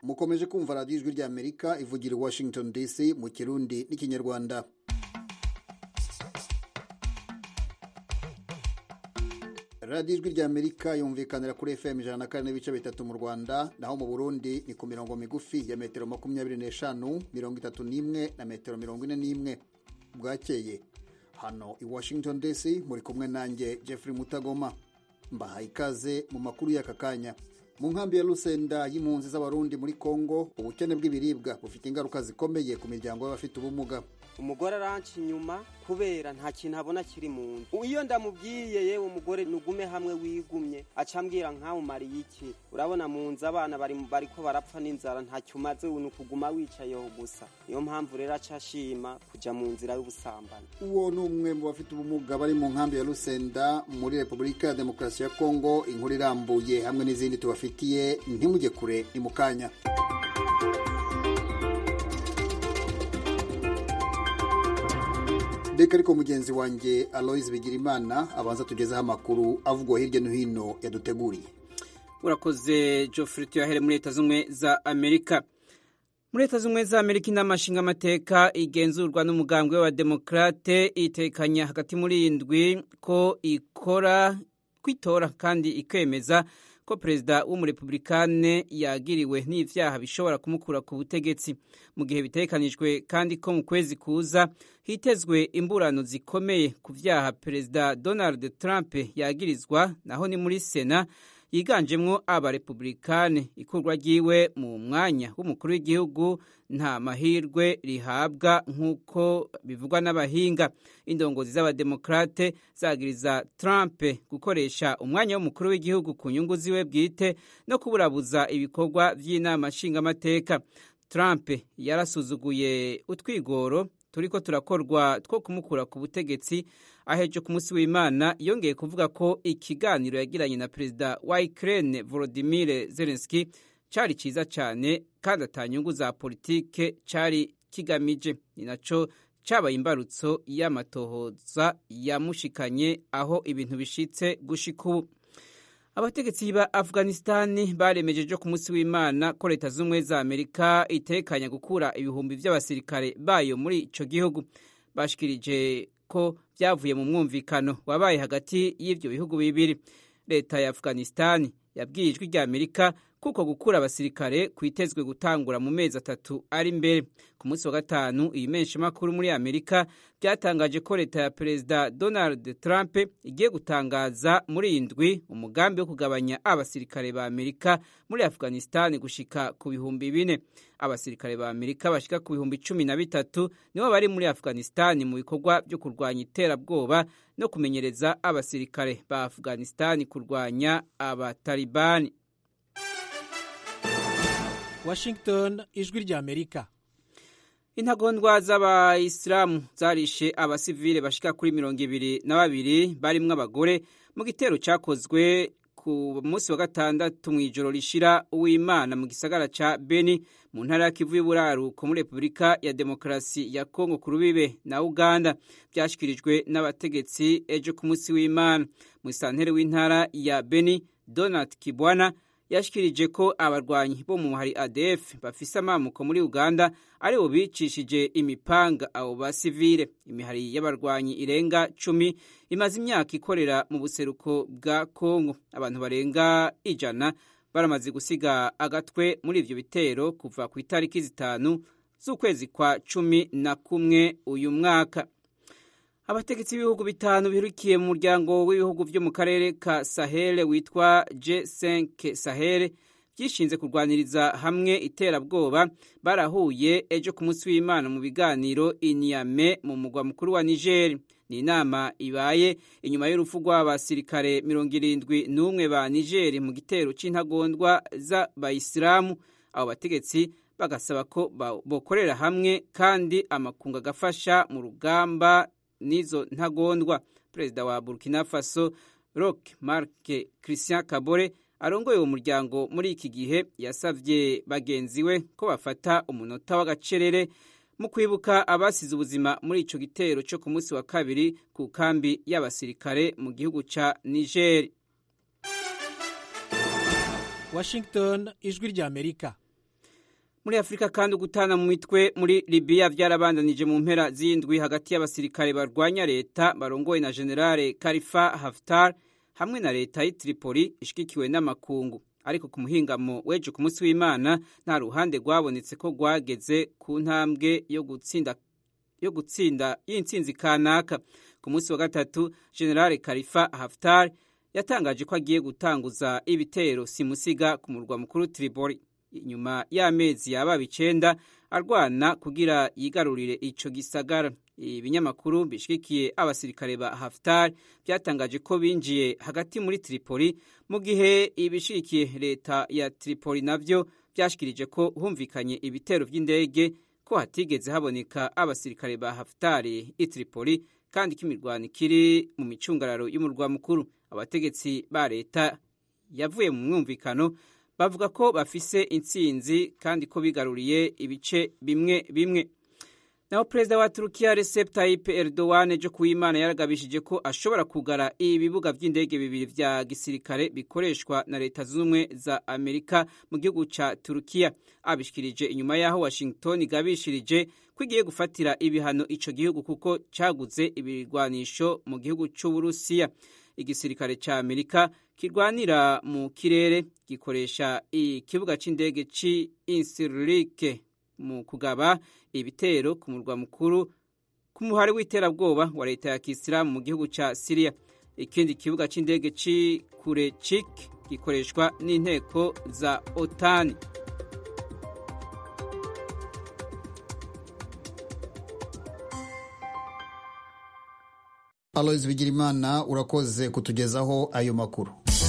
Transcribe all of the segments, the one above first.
mukomeje kumva radiyo ijwi ry'amerika ivugira i washington dc mu kirundi n'ikinyarwanda radiyo ijwi ry'amerika yumvikanira kuri fm ijana na kane n'ibice bitatu mu rwanda naho mu burundi ni ku mirongo migufi ya metero makumyabiri n'eshanu mirongo itatu n'imwe na metero mirongo ine n'imwe bwakeye hano i washington dc muri kumwe nanjye jeffrey mutagoma mbahaye ikaze mu makuru y'aka kanya mu nkambi ya rusenda y'impunzi z'abarundi muri congo ubukene bw'ibiribwa bufite ingaruka zikomeye ku miryango y'abafite ubumuga umugore aranca inyuma kubera nta kintu abona kiri mu nzu iyo ndamubwiye yewe umugore nugume hamwe wigumye aca ambwira nkawe umariye iki urabona mu nzu abana bari bariko barapfa n'inzara ntacyo umaze ni ukuguma wicayeho gusa niyo mpamvu rero aca ashima kuja mu nzira y'ubusambanyi uwo ni umwe mu bafite ubumuga bari mu nkambi ya rusenda muri repubulika ya demokarasi ya kongo inkuru irambuye hamwe n'izindi tubafitiye ntimujye kure ni mu kanya reka ariko mugenzi wanjye aloise bigirimana abanza tugezeho amakuru avugwa hirya no hino yaduteguriye urakoze geoffrey tuyahere muri leta z'ubumwe za amerika muri leta z'ubumwe za amerika inama nshingamateka igenzurwa n'umugambwe w'abademokarate itekanya hagati muri indwi ko ikora kwitora kandi ikemeza ko perezida w'umurepublikane yagiriwe n'ivyaha bishobora kumukura ku butegetsi mu gihe bitekanijwe kandi ko mu kwezi kuza hitezwe imburano zikomeye ku vyaha perezida donald trump yagirizwa naho ni muri sena yiganjemwo abarepublikane ikurwa ryiwe mu mwanya w'umukuru w'igihugu nta mahirwe rihabwa nk'uko bivugwa n'abahinga indongozi z'abademokrate zagiriza trump gukoresha umwanya w'umukuru w'igihugu ku nyungu ziwe bwite no kuburabuza ibikorwa vy'inama nshingamateka trump yarasuzuguye utwigoro turiko turakorwa two kumukura ku butegetsi ahejo ku munsi w'imana yongeye kuvuga ko ikiganiro yagiranye na perezida wa ukraine volodimir zelenski cari ciza cane kandi ata nyungu za politike cari kigamije ni naco cabaye imbarutso y'amatohoza yamushikanye aho ibintu bishitse gushika ubu abategetsi ba afghanistani baremejeje ku munsi w'imana ko leta z'ubumwe za amerika itekanya gukura ibihumbi vy'abasirikare bayo muri ico gihugu bashikirije ko vyavuye mu mwumvikano wabaye hagati y'ivyo bihugu bibiri leta ya afghanistani yabwiye ijwi rya amerika kuko gukura abasirikare kwitezwe gutangura mu mezi atatu ari imbere ku munsi wa gatanu iyi menshi makuru muri amerika byatangaje ko leta ya perezida donald trump igiye gutangaza muri iyi ndwi umugambi wo kugabanya abasirikare ba amerika muri afghanistan gushika ku bihumbi bine abasirikare ba amerika bashika ku bihumbi cumi na bitatu nibo bari muri afghanistan mu bikorwa byo kurwanya iterabwoba no kumenyereza abasirikare ba afghanistan kurwanya abatalibani washington ijwi rya amerika intagondwa z'abayisilamu zarishe abasivile bashika kuri mirongo ibiri na babiri barimwo abagore mu gitero cyakozwe ku munsi wa gatandatu mu ijoro rishira uw'imana mu gisagara ca beni mu ntara ya kivu y'uburaruko muri repubulika ya demokarasi ya kongo ku rubibe na uganda byashyikirijwe n'abategetsi ejo ku munsi w'imana mu isantere w'intara ya beni donald kibwana yashikirije ko abarwanyi bo mu muhari ADF bafise amamuko muri Uganda ari bo bicishije imipanga abo basivile imihari y'abarwanyi irenga cumi imaze imyaka ikorera mu buseruko bwa Kongo abantu barenga ijana baramaze gusiga agatwe muri ivyo bitero kuva ku itariki zitanu z'ukwezi kwa cumi na kumwe uyu mwaka abategetsi b'ibihugu bitanu birukiye mu muryango w'ibihugu vyo mu karere ka sahel witwa g5 sahel byishinze kurwaniriza hamwe iterabwoba barahuye ejo ku munsi w'imana mu biganiro inyame mu mugwa mukuru wa niger ni inama ibaye inyuma y'urupfu rw'abasirikare mirongo irindwi n'umwe ba niger mu gitero c'intagondwa z'abayisilamu abo bategetsi bagasaba ko bokorera hamwe kandi amakungu agafasha mu rugamba n'izo ntagondwa perezida wa burkina faso rock marc christian kabore arongoye uwo muryango muri iki gihe yasavye bagenzi we ko bafata umunota w'agacerere mu kwibuka abasize ubuzima muri ico gitero co ku munsi wa kabiri ku kambi y'abasirikare mu gihugu ca niger washington ijwi rya amerika muri afurika kandi ugutana mu mitwe muri libiya byarabandanije mu mpera z'indwi hagati y'abasirikare barwanya leta barongowe na generale karifa haftar hamwe na leta y'i tripoli ishigikiwe n'amakungu ariko ku muhingamo w'ejo ku munsi w'imana nta ruhande rwabonetse ko rwageze ku ntambwe yo gutsinda yo gutsinda y'intsinzi kanaka ku munsi wa gatatu generale karifa haftar yatangaje ko agiye gutanguza ibitero simusiga ku murwa mukuru tripoli inyuma y'amezi yababa icenda arwana kugira yigarurire ico gisagara ibinyamakuru bishigikiye abasirikare ba Haftar byatangaje ko binjiye hagati muri Tripoli mu gihe ibishigikiye leta ya Tripoli navyo byashikirije ko humvikanye ibitero by'indege ko hatigeze haboneka abasirikare ba Haftar i Tripoli kandi ko imirwano ikiri mu micungararo y'umurwa mukuru abategetsi ba leta yavuye mu mwumvikano bavuga ko bafise intsinzi kandi ko bigaruriye ibice bimwe bimwe naho perezida wa turukiya Recep Tayyip Erdogan ejo kuw'imana yaragabishije ko ashobora kugara ibibuga by'indege bibiri vya gisirikare bikoreshwa na leta zunze ubumwe za amerika mu gihugu ca turukiya abishikirije inyuma y'aho washington igabishirije ko igiye gufatira ibihano ico gihugu kuko caguze ibirwanisho mu gihugu c'uburusiya igisirikare ca amerika kirwanira mu kirere gikoresha ikibuga c'indege ci insirike mu kugaba ibitero ku murwa mukuru ku muhari w'iterabwoba wa leta ya kisilamu mu gihugu ca siriya ikindi kibuga c'indege ci kurechik gikoreshwa n'inteko za otani aloyizi bigirimana urakoze kutugezaho ayo makuru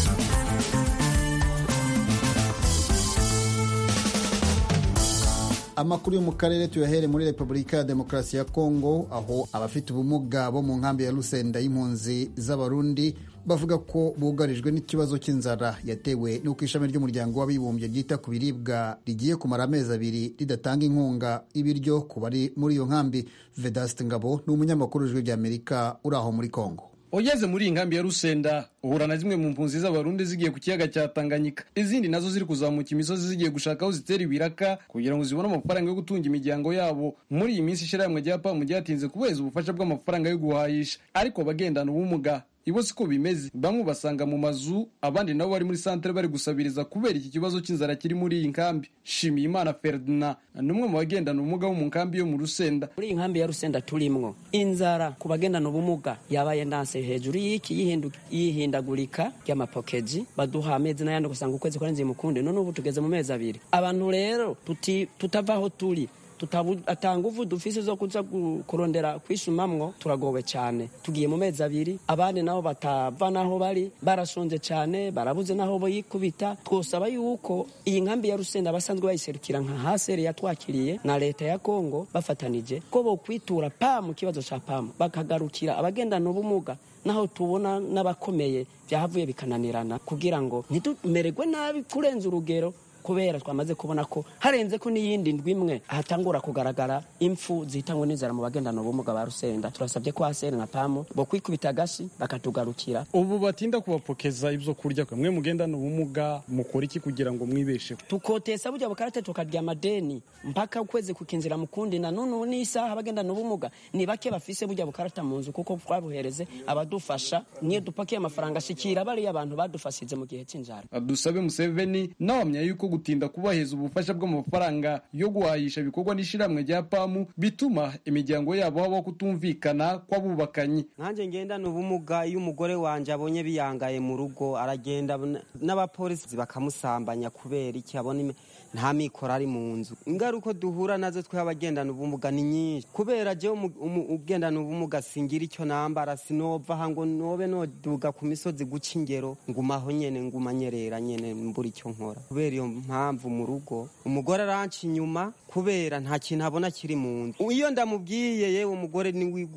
amakuru yo mu karere tuyahere muri repubulika ya demokarasi ya kongo aho abafite ubumuga bo mu nkambi ya rusenda y'impunzi z'abarundi bavuga ko bugarijwe n'ikibazo cy'inzara yatewe n'uko ishami ry'umuryango w'abibumbye ryita ku biribwa rigiye kumara amezi abiri ridatanga inkunga y'ibiryo ku bari muri iyo nkambi vedaste ngabo ni umunyamakuru w'ijwi ry'amerika uri aho muri kongo ugeze muri iyi nkambi ya rusenda uhura na zimwe mu mpunzi z'abarundi zigiye ku kiyaga cya tanganyika izindi nazo ziri kuzamuka imisozi zigiye gushaka aho zitera ibiraka kugira ngo zibone amafaranga yo gutunga imiryango yabo muri iyi minsi ishyirahamwe rya pamu ryatinze kubeza ubufasha bw'amafaranga yo guhahisha ariko abagendana ubumuga ibo siko bimeze bamwe basanga mu mazu abandi nabo bari muri santere bari gusabiriza kubera iki kibazo cy'inzara kiri muri iyi nkambi shimiyimana ferdinand ni umwe mu bagendana ubumuga bo mu nkambi yo mu rusenda muri iyi nkambi ya rusenda turimwo inzara ku bagendana ubumuga yabaye ndanse hejuru y'iki yihindagurika ry'amapokeji baduha amezi n'ayandi ugasanga ukwezi kwarenze mukunde none ubu tugeze mu mezi abiri abantu rero tutava aho turi atanga uvu dufise zo kuza kurondera kwishumamwo turagowe cyane tugiye mu mezi abiri abandi nabo batava naho bari barashonje cyane barabuze naho boyikubita twosaba yuko iyi nkambi ya rusenda basanzwe bayiserukira nka haseri yatwakiriye na leta ya kongo bafatanije ko bokwitura pamu kibazo ca pamu bakagarukira abagendana ubumuga naho tubona n'abakomeye byahavuye bikananirana kugira ngo ntitumererwe nabi kurenza urugero kubera twamaze kubona ko harenze ko n'iyindi ndwi imwe hatangura kugaragara impfu zitangwa n'inzara mu bagendana ubumuga ba rusenda turasabye ko haseri na pamu bo kwikubita agashi bakatugarukira ubu batinda kubapokeza ibyo kurya mwe mugendana ubumuga mukora iki kugira ngo mwibesheho tukotesa burya bukarate tukarya amadeni mpaka ukwezi kukinzira mukundi na none n'isaha abagendana ubumuga ni bake bafise burya bukarata mu nzu kuko twabuhereze abadufasha niyo dupakiye amafaranga ashikira bariya abantu badufashije mu gihe cy'inzara dusabe museveni nawamya yuko gutinda kubaheza ubufasha bw'amafaranga yo guhahisha bikorwa n'ishyirahamwe rya pamu bituma imiryango yabo habaho kutumvikana kw'abubakanye nkanjye ngendana ubumuga iyo umugore wanjye abonye biyangaye mu rugo aragenda n'abapolisi bakamusambanya kubera iki abona nta mikoro ari mu nzu ingaruka duhura nazo twe abagendana ubumuga ni nyinshi kubera je ugendana ubumuga singira icyo nambara sinova aha ngo nobe noduga ku misozi guca ingero ngumaho nyene ngumanyerera nyene mbura icyo nkora kubera iyo mpamvu mu rugo umugore aranca inyuma kubera nta kintu abona kiri mu nzu iyo ndamubwiye yewe umugore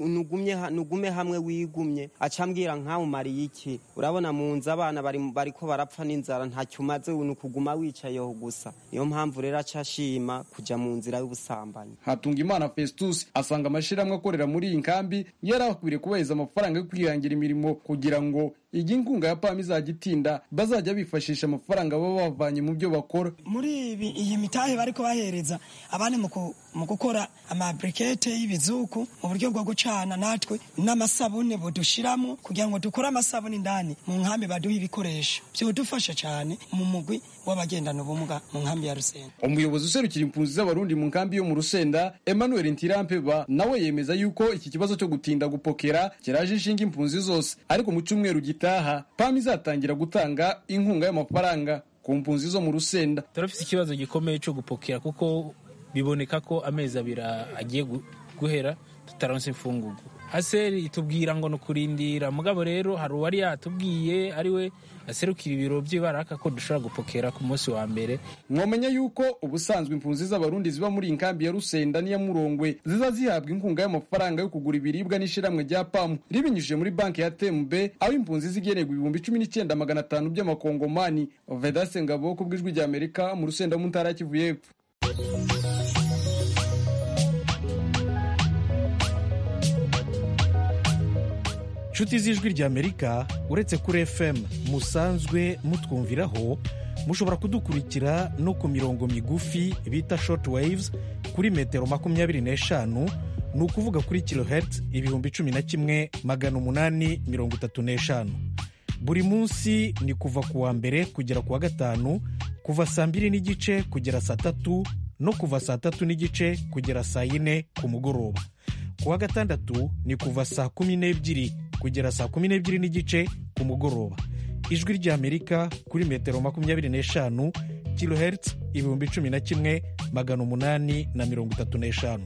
nugume hamwe wigumye aca ambwira nkamumariye iki urabona mu nzu abana bariko barapfa n'inzara ntacyo umaze ni ukuguma wicayeho gusa niyo mpamvu rero aca ashima kuja mu nzira y'ubusambanyi hatunga imana festus asanga amashyirahamwe akorera muri iyi nkambi yari akwiriye kubaheza amafaranga yo kwihangira imirimo kugira ngo igihe inkunga ya pamu izajya itinda bazajya bifashisha amafaranga baba bavanye mu byo bakora bakora muri ibi iyi mitahe bariko bahereza abandi mu ku- mu gukora amabrikete y'ibizuku mu buryo bwo gucana natwe n'amasabune budushiramo kugira ngo dukore amasabune indani mu nkambi baduha ibikoresho vyodufasha cane mu mugwi w'abagendana ubumuga mu nkambi ya Rusengo umuyobozi userukira impunzi z'abarundi mu nkambi yo mu rusenda emmanuel ntirampeba nawe yemeza yuko iki kibazo cyo gutinda gupokera kiraje inshinga impunzi zose ariko mu cyumweru gitaha pam izatangira gutanga inkunga y'amafaranga ku mpunzi zo mu rusenda turafite ikibazo gikomeye cyo gupokera kuko biboneka ko amezi abiri agiye gu- guhera tutaronse imfungugu aseri itubwira ngo ni ukurindira mugabo rero hari uwari yatubwiye ariwe aserukira ibiro by'ibaraka ko dushobora gupokera ku munsi wa mbere mwamenya yuko ubusanzwe impunzi z'abarundi ziba muri iyi nkambi ya rusenda n'iya murongwe ziza zihabwa inkunga y'amafaranga yo kugura ibiribwa n'ishyirahamwe rya pamu ribinyujije muri banki ya temb aho impunzi zigenerwa ibihumbi cumi n'icyenda magana atanu by'amakongomani vedase ngabo ku bw'ijwi rya amerika mu rusenda mu ntara ya kivu y'epfo nshuti z'ijwi ry'amerika uretse kuri fm musanzwe mutwumviraho mushobora kudukurikira no ku mirongo migufi bita short waves kuri metero makumyabiri n'eshanu ni ukuvuga kuri kilohertz ibihumbi cumi na kimwe magana umunani mirongo itatu n'eshanu buri munsi ni kuva ku wa mbere kugera ku wa gatanu kuva saa mbiri n'igice kugera saa tatu no kuva saa tatu n'igice kugera saa yine ku mugoroba ku wa gatandatu ni kuva saa kumi n'ebyiri kugera saa kumi n'ebyiri n'igice ku mugoroba ijwi ry'amerika kuri metero makumyabiri n'eshanu kilohertz ibihumbi cumi na kimwe magana umunani na mirongo itatu n'eshanu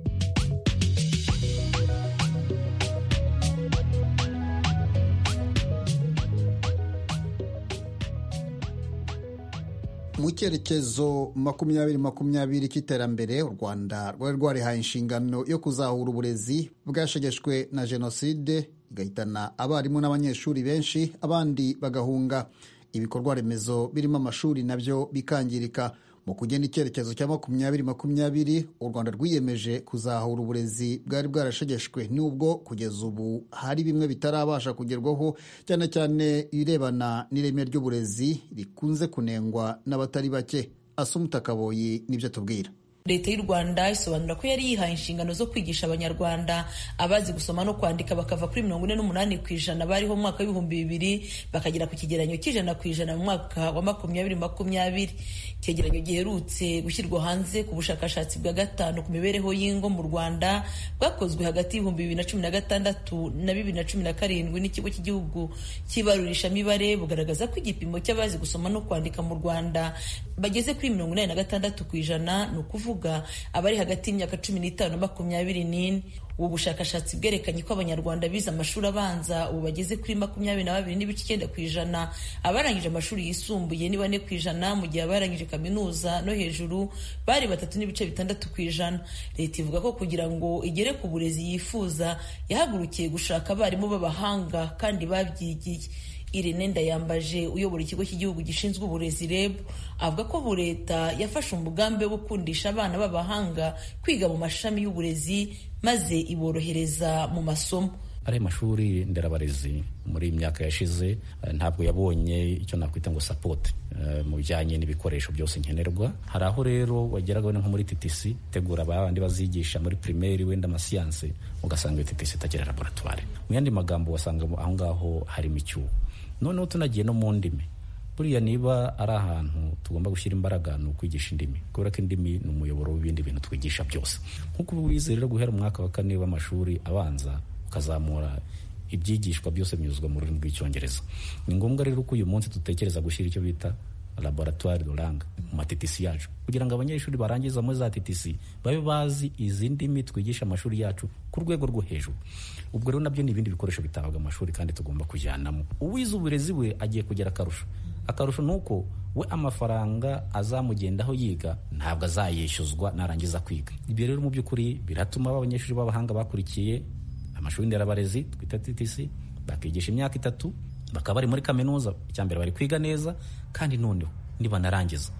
mu cyerekezo makumyabiri makumyabiri cy'iterambere u rwanda rwari rwarihaye inshingano yo kuzahura uburezi bwashegeshwe na jenoside igahitana abarimu n'abanyeshuri benshi abandi bagahunga ibikorwa remezo birimo amashuri nabyo bikangirika mu kugena icyerekezo cya makumyabiri makumyabiri u rwanda rwiyemeje kuzahura uburezi bwari bwarashegeshwe n'ubwo kugeza ubu hari bimwe bitarabasha kugerwaho cyane cyane ibirebana n'ireme ry'uburezi rikunze kunengwa n'abatari bake asumuta kaboyi nibyo tubwira leta y'u rwanda isobanura ko yari yihaye inshingano zo kwigisha abanyarwanda abazi gusoma no kwandika bakava kuri mirongo ine n'umunani ku ijana bariho mu mwaka w'ibihumbi bibiri bakagera ku kigereranyo cy'ijana ku ijana mu mwaka wa makumyabiri makumyabiri icyegeranyo giherutse gushyirwa hanze ku bushakashatsi bwa gatanu ku mibereho y'ingo mu rwanda bwakozwe hagati y'ibihumbi bibiri na cumi na gatandatu na bibiri na cumi na karindwi n'ikigo cy'igihugu cy'ibarurishamibare bugaragaza ko igipimo cy'abazi gusoma no kwandika mu rwanda bageze kuri mirongo inani na gatandatu ku ijana ni ukuvuga kuvuga abari hagati y'imyaka cumi n'itanu na makumyabiri n'ine ubu bushakashatsi bwerekanye ko abanyarwanda bize amashuri abanza ubu bageze kuri makumyabiri na babiri n'ibice icyenda ku ijana abarangije amashuri yisumbuye ni bane ku ijana mu gihe abarangije kaminuza no hejuru bari batatu n'ibice bitandatu ku ijana leta ivuga ko kugira ngo igere ku burezi yifuza yahagurukiye gushaka abarimu b'abahanga kandi babyigiye Irene Ndayambaje uyobora ikigo cy'igihugu gishinzwe uburezi REB avuga ko ubu leta yafashe umugambi wo gukundisha abana b'abahanga kwiga mu mashami y'uburezi maze iborohereza mu masomo ari mashuri nderabarezi muri iyi myaka yashize ntabwo yabonye icyo nakwita ngo sapoti mu bijyanye n'ibikoresho byose nkenerwa hari aho rero wageraga wenda nko muri TTC tegura abandi bazigisha muri primaire wenda amasiyanse ugasanga iyo TTC itagira laboratwari mu yandi magambo wasanga aho ngaho harimo icyuho noneho tunagiye no mu ndimi buriya niba ari ahantu tugomba gushyira imbaraga ni ukwigisha indimi kubera ko indimi ni umuyoboro w'ibindi bintu twigisha byose nk'uko wize rero guhera umwaka wa kane w'amashuri abanza ukazamura ibyigishwa byose binyuzwa mu rurimi rw'icyongereza ni ngombwa rero ko uyu munsi dutekereza gushyira icyo bita laboratoire de langue mu matitisi yacu kugira ngo abanyeshuri barangiza muri za titisi babe bazi izi ndimi twigisha amashuri yacu ku rwego rwo hejuru ubwo rero nabyo ni ibindi bikoresho bitabaga amashuri kandi tugomba kujyanamo uwize uburezi we agiye kugera akarusho akarusho ni uko we amafaranga azamugendaho yiga ntabwo azayishyuzwa narangiza kwiga ibyo rero mu by'ukuri biratuma abanyeshuri b'abahanga bakurikiye amashuri nderabarezi twita TTC bakigisha imyaka itatu bakaba bari muri kaminuza icya mbere bari kwiga neza kandi noneho nibanarangiza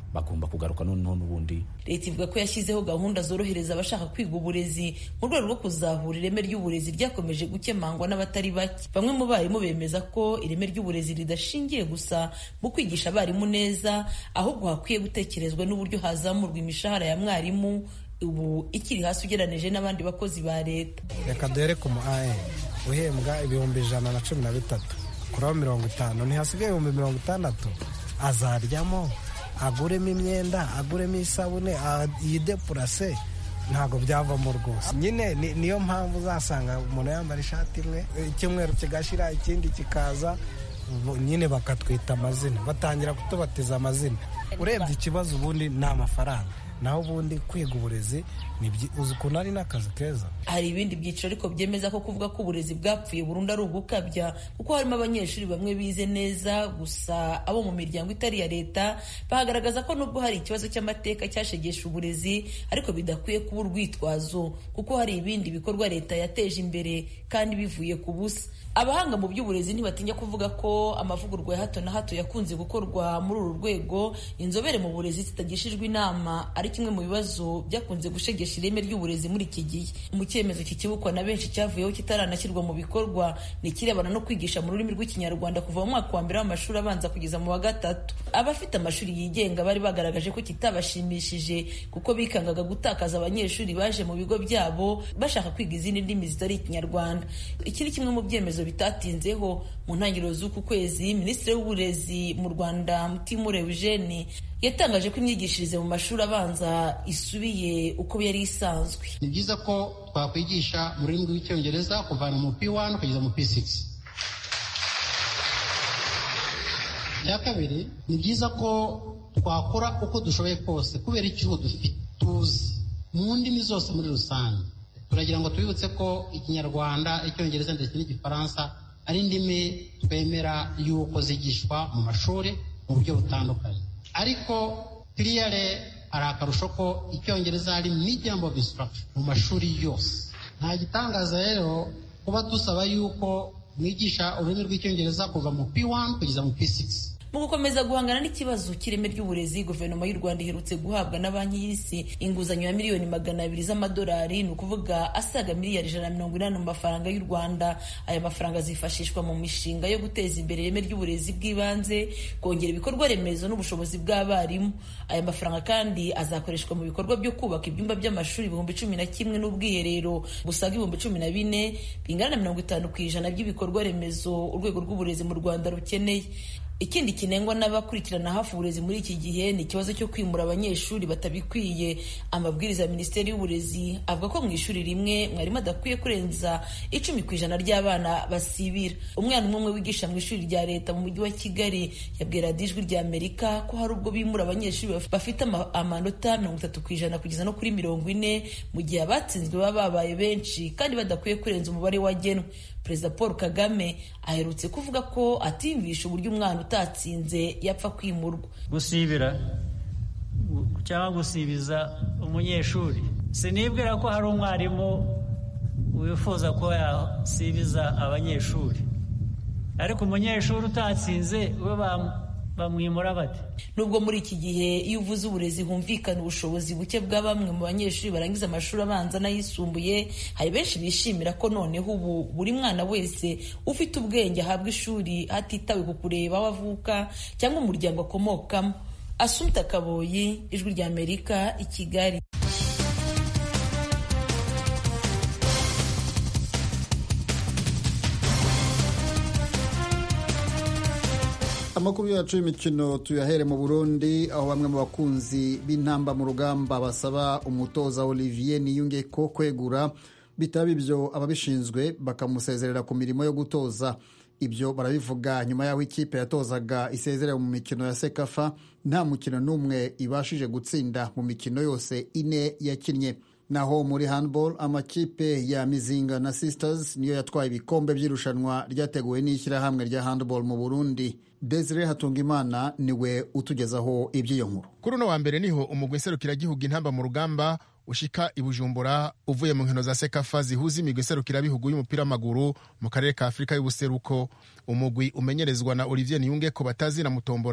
bagomba kugaruka noneho n'ubundi leta ivuga ko yashyizeho gahunda zorohereza abashaka kwiga uburezi mu rwego rwo kuzahura ireme ry'uburezi ryakomeje gukemangwa n'abatari bake bamwe mu barimu bemeza ko ireme ry'uburezi ridashingiye gusa mu kwigisha abarimu neza ahubwo hakwiye gutekerezwa n'uburyo hazamurwa imishahara ya mwarimu ubu ikiri hasi ugereranije n'abandi bakozi ba leta reka duhere ku mu ae uhembwa ibihumbi ijana na cumi na bitatu kuraho mirongo itanu ntihasigaye ibihumbi mirongo itandatu azaryamo aguremo imyenda aguremo isabune yidepurase ntabwo byavamo rwose nyine niyo mpamvu uzasanga umuntu yambara ishati imwe icyumweru kigashira ikindi kikaza nyine bakatwita amazina batangira kutubatiza amazina urebye ikibazo ubundi ni amafaranga naho ubundi kwiga uburezi uzi ukuntu ari n'akazi keza hari ibindi byiciro ariko byemeza ko kuvuga ko uburezi bwapfuye burundu ari ugukabya kuko harimo abanyeshuri bamwe bize neza gusa abo mu miryango itari iya leta bagaragaza ko nubwo hari ikibazo cy'amateka cyashegesha uburezi ariko bidakwiye kuba urwitwazo kuko hari ibindi bikorwa leta yateje imbere kandi bivuye ku busa abahanga mu by'uburezi ntibatinya kuvuga ko amavugurwa ya hato na hato yakunze gukorwa muri uru rwego inzobere mu burezi zitagishijwe inama ari kimwe mu bibazo byakunze gushegesha ireme ry'uburezi muri iki gihe mu cyemezo kikibukwa na benshi cyavuyeho kitaranashyirwa mu bikorwa ni ikirebana no kwigisha mu rurimi rw'ikinyarwanda kuva mu mwaka wa mbere w'amashuri abanza kugeza mu wa gatatu abafite amashuri yigenga bari bagaragaje ko kitabashimishije kuko bikangaga gutakaza abanyeshuri baje mu bigo byabo bashaka kwiga izindi ndimi zitari ikinyarwanda iki ni kimwe mu byemezo bitatinzeho mu ntangiriro z'uku kwezi minisitiri w'uburezi mu rwanda mutimure eugene yatangaje ko imyigishirize mu mashuri abanza isubiye uko yari isanzwe ni byiza ko twakwigisha mu rurimi rw'icyongereza kuvana mu p1 kugeza mu p6 icya kabiri ni byiza ko twakora uko dushoboye kose kubera icyuho dufite tuzi mu ndimi zose muri rusange turagira ngo tubibutse ko ikinyarwanda icyongereza ndetse n'igifaransa ari indimi twemera y'uko zigishwa mu mashuri mu buryo butandukanye ariko kiriyare hari akarusho ko icyongereza hari medium of instruction mu mashuri yose nta gitangaza rero kuba dusaba yuko mwigisha ururimi rw'icyongereza kuva mu p1 kugeza mu p6 mu gukomeza guhangana n'ikibazo cy'ireme ry'uburezi guverinoma y'u rwanda iherutse guhabwa na banki y'isi inguzanyo ya miliyoni magana abiri z'amadolari ni ukuvuga asaga miliyari ijana na mirongo inani mu mafaranga y'u rwanda aya mafaranga azifashishwa mu mishinga yo guteza imbere ireme ry'uburezi bw'ibanze kongera ibikorwa remezo n'ubushobozi bw'abarimu aya mafaranga kandi azakoreshwa mu bikorwa byo kubaka ibyumba by'amashuri ibihumbi cumi na kimwe n'ubwiherero busaga ibihumbi cumi na bine bingana na mirongo itanu ku ijana by'ibikorwa remezo urwego rw'uburezi mu rwanda rukeneye ikindi kinengwa n'abakurikirana hafi uburezi muri iki gihe ni ikibazo cyo kwimura abanyeshuri batabikwiye amabwiriza ya minisiteri y'uburezi avuga ko mu ishuri rimwe mwarimu adakwiye kurenza icumi ku ijana ry'abana basibira umwana umwe umwe wigisha mu ishuri rya leta mu mujyi wa kigali yabwira ijwi rya amerika ko hari ubwo bimura abanyeshuri bafite amanota mirongo itatu ku ijana kugeza no kuri mirongo ine mu gihe abatsinzwe baba babaye benshi kandi badakwiye kurenza umubare wagenwe perezida paul kagame aherutse kuvuga ko atimvisha uburyo umwana utatsinze yapfa kwimurwa gusibira cyangwa gusibiza umunyeshuri sinibwira ko hari umwarimu wifuza ko yasibiza abanyeshuri ariko umunyeshuri utatsinze we bamwimura bate nubwo muri iki gihe iyo uvuze uburezi humvikana ubushobozi buke bwa bamwe mu banyeshuri barangiza amashuri abanza n'ayisumbuye hari benshi bishimira ko noneho ubu buri mwana wese ufite ubwenge ahabwa ishuri hatitawe ku kureba aho avuka cyangwa umuryango akomokamo asumta kaboyi ijwi rya amerika i kigali amakuru yacu y'imikino tuyahere mu burundi aho bamwe mu bakunzi b'intamba mu rugamba basaba umutoza olivier niyunge ko kwegura bitaba ibyo ababishinzwe bakamusezerera ku mirimo yo gutoza ibyo barabivuga nyuma y'aho ikipe yatozaga isezerera mu mikino ya sekafa nta mukino n'umwe ibashije gutsinda mu mikino yose ine yakinnye naho muri handball amakipe ya mizinga na sisters niyo yatwaye ibikombe by'irushanwa ryateguwe n'ishyirahamwe rya handball mu burundi desire hatungimana niwe utugezaho iby'iyo nkuru kuri uno wa mbere niho umugwi nserukiragihugu intamba mu rugamba ushika i bujumbura uvuye mu nkino za sekafa zihuza imigwi nserukirabihugu y'umupira w'amaguru mu karere ka afurika y'ubuseruko umugwi umenyerezwa na olivier niyunge ko batazina mutombora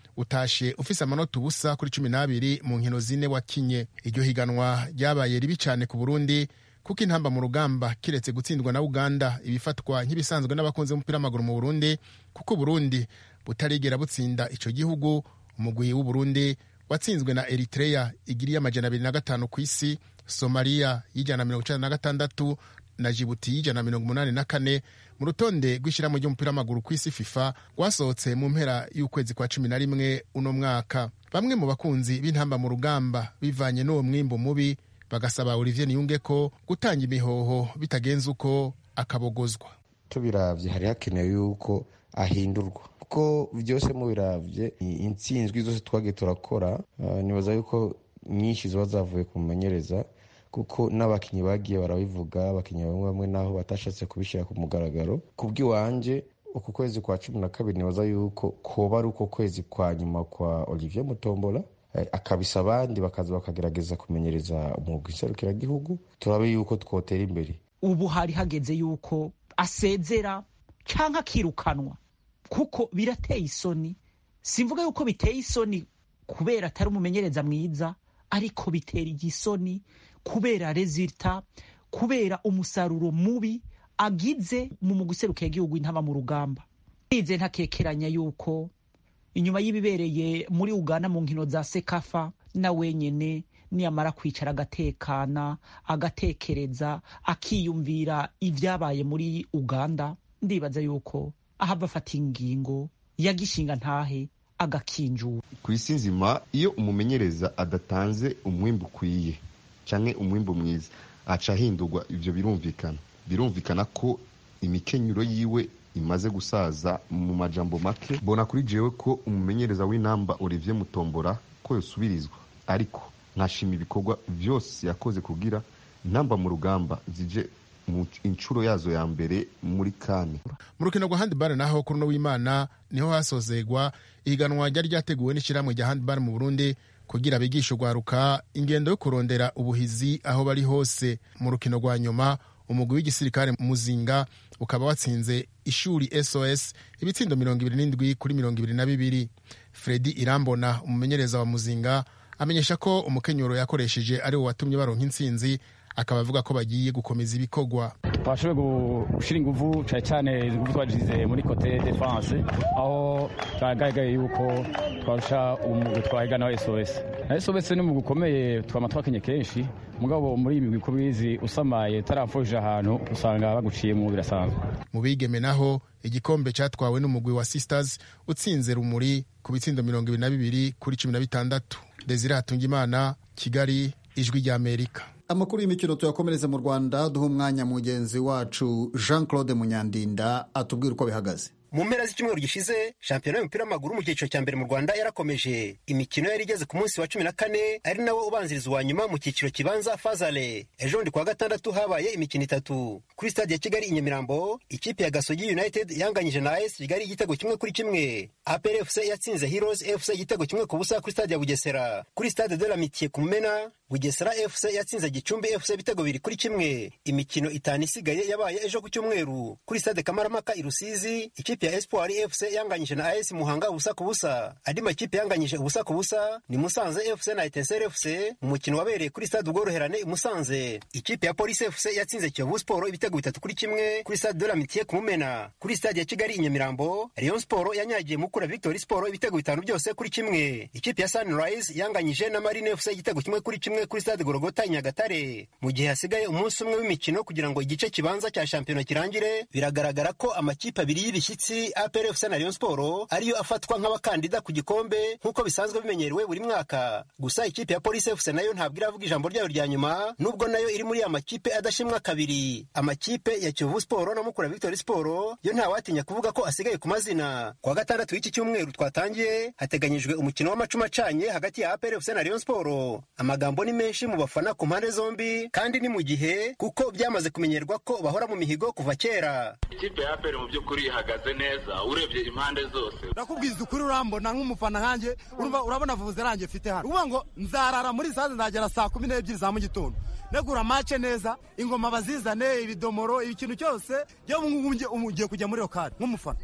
utashe ufise amanota ubusa kuri cumi n'abiri mu nkino zine wakinye iryo higanwa ryabaye ribi cyane ku burundi kuko intamba mu rugamba kiretse gutsindwa na uganda ibifatwa nk'ibisanzwe n'abakunzi b'umupira w'amaguru mu burundi kuko uburundi butarigera butsinda ico gihugu umugwi w'uburundi watsinzwe na eritrea igiriye amajana abiri na gatanu ku isi somaliya y'ijana na mirongo icenda na gatandatu na jibuti y'ijana na mirongo umunani na kane mu rutonde rw'ishyirahamwe ry'umupira w'amaguru ku isi fifa rwasohotse mu mpera y'ukwezi kwa cumi na rimwe uno mwaka bamwe mu bakunzi b'intamba mu rugamba bivanye n'uwo mwimbu mubi bagasaba olivier niyunge ko gutanga imihoho bitagenze uko akabogozwa tubiravye hari hakenewe yuko ahindurwa kuko byose mubiravye intsinzwi zose twagiye turakora uh, nibaza yuko nyinshi ziba zavuye ku mumenyereza kuko n'abakinnyi bagiye barabivuga abakinnyi bamwe bamwe naho batashatse kubishyira ku mugaragaro ku bw'iwanje uku kwezi kwa cumi na kabiri nibaza yuko koba ari uko kwezi kwa nyuma kwa olivier mutombola akabisa abandi bakaza bakagerageza kumenyereza umwuga iserukiragihugu turabe yuko twotera imbere ubu hari hageze yuko asezera cyangwa akirukanwa kuko birateye isoni simvuga yuko biteye isoni kubera atari umumenyereza mwiza ariko bitera igisoni kubera rezilita kubera umusaruro mubi agize mu muguseruka igihugu intama mu rugamba nize ntakekeranya yuko inyuma y'ibibereye muri uganda mu nkino za sekafa na wenyine niyamara kwicara agatekana agatekereza akiyumvira ibyabaye muri uganda ndibaza yuko ahava afata ingingo yagishinga ntahe agakinjura ku isi nzima iyo umumenyereza adatanze umwimbu ukwiye cyangwa umwimbu mwiza aca ahindurwa ibyo birumvikana birumvikana ko imikenyero yiwe imaze gusaza mu majambo make mbona kuri jewe ko umumenyereza w'inamba olivier mutombora ko yosubirizwa ariko nkashima ibikorwa byose yakoze kugira intamba mu rugamba zije mu inshuro yazo ya mbere muri kane mu rukino rwa handibare naho kuri uno w'imana niho hasozegwa ihiganwa ryari ryateguwe n'ishyirahamwe rya handibare mu burundi kugira bigishe urwaruka ingendo yo kurondera ubuhizi aho bari hose mu rukino rwa nyuma umugwi w'igisirikare muzinga ukaba watsinze ishuri sos ibitsindo mirongo ibiri n'indwi kuri mirongo ibiri na bibiri fredi irambona umumenyereza wa muzinga amenyesha ko umukenyero yakoresheje ari wo watumye baronka intsinzi akaba avuga ko bagiye gukomeza ibikorwa twashoboye gushyira ingufu cyane cyane ingufu twagize muri kote defanse aho twagaragaye yuko twarusha umugwi twahigana wa sos na sos ni umugwi ukomeye twama twakinye kenshi mugabo muri iyi migwi uko bizi usamaye utarapfuje ahantu usanga baguciyemo birasanzwe mu bigeme naho igikombe cyatwawe n'umugwi wa sisters utsinze rumuri ku bitsindo mirongo ibiri na bibiri kuri cumi na bitandatu desire hatungimana kigali ijwi ry'amerika amakuru y'imikino tuyakomereze mu rwanda duha umwanya mugenzi wacu jean claude munyandinda atubwira uko bihagaze mu mpera z'icyumweru gishize shampiyona y'umupira w'amaguru mu cyiciro cya mbere mu rwanda yarakomeje imikino yari igeze ku munsi wa cumi na kane ari nawo ubanziriza uwa nyuma mu cyiciro kibanza fazale ejo bundi kuwa gatandatu habaye imikino itatu kuri stade ya kigali i nyamirambo ikipe ya gasogi united yanganyije na as kigali igitego kimwe kuri kimwe apr fc yatsinze heroes fc igitego kimwe ku busa kuri stade ya bugesera kuri stade de l'amitié ku mumena bugesera fc yatsinze gicumbi fc ibitego bibiri kuri kimwe imikino itanu isigaye yabaye ejo ku cyumweru kuri stade kamaramaka i rusizi ikipe ya espoir fc yanganyije na as muhanga ubusa ku busa andi makipe yanganyije ubusa ku busa ni musanze fc na etenseri fc mu mukino wabereye kuri stade ubworoherane i musanze ikipe ya polisi fc yatsinze kiyovu sport ibitego bitatu kuri kimwe kuri stade de l'amitié ku mumena kuri stade ya kigali i nyamirambo rayon sport yanyagiye mukura victory sport ibitego bitanu byose kuri kimwe ikipe ya sunrise yanganyije na marine fc igitego kimwe kuri kimwe kuri stade gorogota i nyagatare mu gihe hasigaye umunsi umwe w'imikino kugira ngo igice kibanza cya shampiyona kirangire biragaragara ko amakipe abiri y'ibishyitsi apr fc na rayon sport ariyo afatwa nk'abakandida ku gikombe nk'uko bisanzwe bimenyerewe buri mwaka gusa ikipe ya polisi fc nayo ntabwo iravuga ijambo ryayo rya nyuma nubwo nayo iri muri ya makipe adashimwa kabiri amakipe ya kiyovu sport na mukura victory sport yo ntawatinya kuvuga ko asigaye ku mazina kuwa gatandatu w'iki cyumweru twatangiye hateganyijwe umukino w'amacuma acanye hagati ya apr fc na rayon sport amagambo ni menshi mu bafana ku mpande zombi kandi ni mu gihe kuko byamaze kumenyerwa ko bahora mu mihigo kuva kera ikipe ya apr mu by'ukuri ihagaze neza urebye impande zose ndakubwiza ukuri urambona nk'umufana nkanjye urabona vuze ranjye mfite hano uvuga ngo nzarara muri sade nzagera saa kumi n'ebyiri za mu gitondo negura mace neza ingoma bazizane ibidomoro ikintu cyose ngiye kujya muri rokari nk'umufana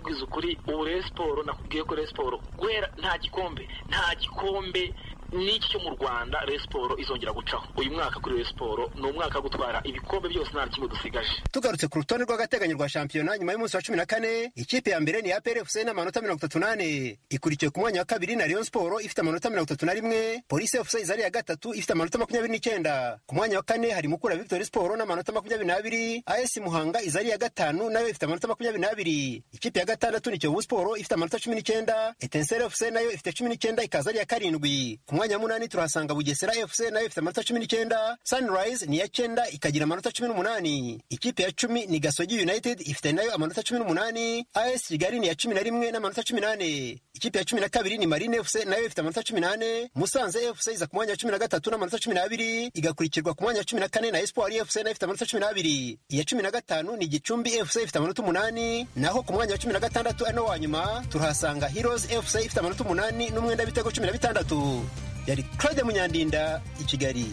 ndakubwiza ukuri ubu rero siporo nakubwiye ko rero siporo guhera nta gikombe nta gikombe n'iki cyo mu rwanda rero siporo izongera gucaho uyu mwaka kuri rero siporo ni umwaka wo gutwara ibikombe byose nta na kimwe dusigaje tugarutse ku rutonde rw'agateganyo rwa shampiyona nyuma y'umunsi wa cumi na kane ikipe ya mbere ni ya PRFC n'amanota mirongo itatu n'ane ikurikiwe ku mwanya wa kabiri na Rayon Sport ifite amanota mirongo itatu na rimwe Police FC iza ari iya gatatu ifite amanota makumyabiri n'icyenda ku mwanya wa kane hari Mukura Victory Sport n'amanota makumyabiri n'abiri AS Muhanga iza ari iya gatanu nayo ifite amanota makumyabiri n'abiri ikipe ya gatandatu ni Kiyovu Sport ifite amanota cumi n'icyenda Etincelle FC nayo ifite cumi n'icyenda ikaza ari iya karindwi ku mwanya wa munani turahasanga Bugesera FC nayo ifite amanota cumi n'icyenda Sunrise ni iya cyenda ikagira amanota cumi n'umunani ikipe ya cumi ni Gasogi United ifite nayo amanota cumi n'umunani AS Kigali ni iya cumi na rimwe n'amanota cumi n'ane ikipe ya cumi na kabiri ni Marine FC nayo ifite amanota cumi n'ane Musanze FC iza ku mwanya wa cumi na gatatu n'amanota cumi n'abiri igakurikirwa ku mwanya wa cumi na kane na Espoir FC nayo ifite amanota cumi n'abiri iya cumi na gatanu ni Gicumbi FC ifite amanota umunani naho ku mwanya wa cumi na gatandatu ari no wa nyuma turahasanga Heroes FC ifite amanota umunani n'umwenda w'ibitego cumi na bitandatu yari Claude Munyandinda i Kigali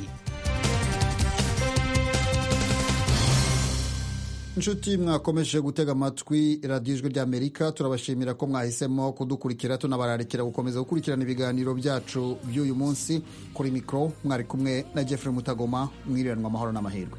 inshuti mwakomeje gutega amatwi radiyo ijwi ry'amerika turabashimira ko mwahisemo kudukurikira tunabararikira gukomeza gukurikirana ibiganiro byacu by'uyu munsi kuri mikoro mwari kumwe na jeffrey mutagoma mwiriranwa amahoro n'amahirwe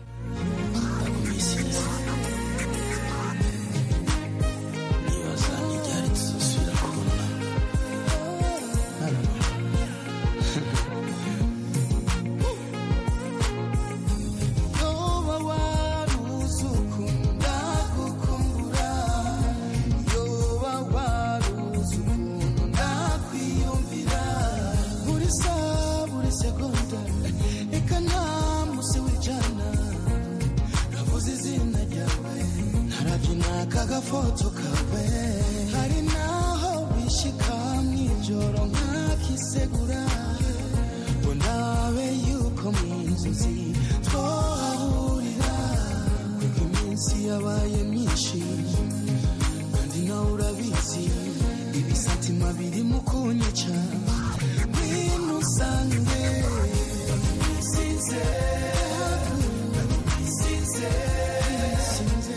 agafoto kawe hari naho bishika mw'ijoro nkakisegura ngo nabe yuko mu nzozi twahahurira kuko iminsi yabaye myinshi kandi nawe urabizi ibisatima birimo kunyica ngwino usange sinze sinze sinze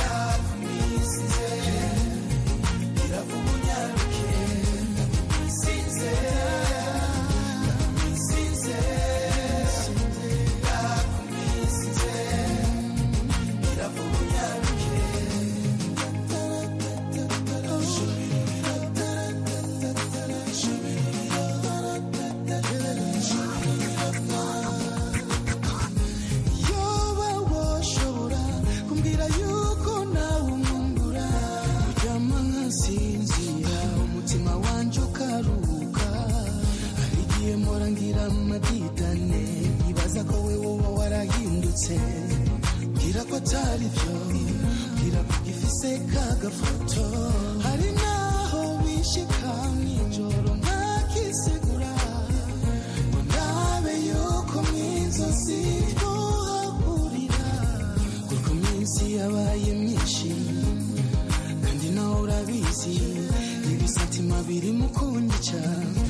yoba washobora kumbwira yuko nawe umwungura uryama nkasinzira umutima wanjye ukaruhuka hari igihe mpora ngira amadidane nkibaza ko we woba warahindutse mbwira ko atari byo mbwira ko gifise kagafoto hari naho bishika mw'ijoro nkakisegura ngo ndabe yuko mw'inzozi twahahurira kuko iminsi yabaye myinshi kandi nawe urabizi ibisatima biri mu kunyica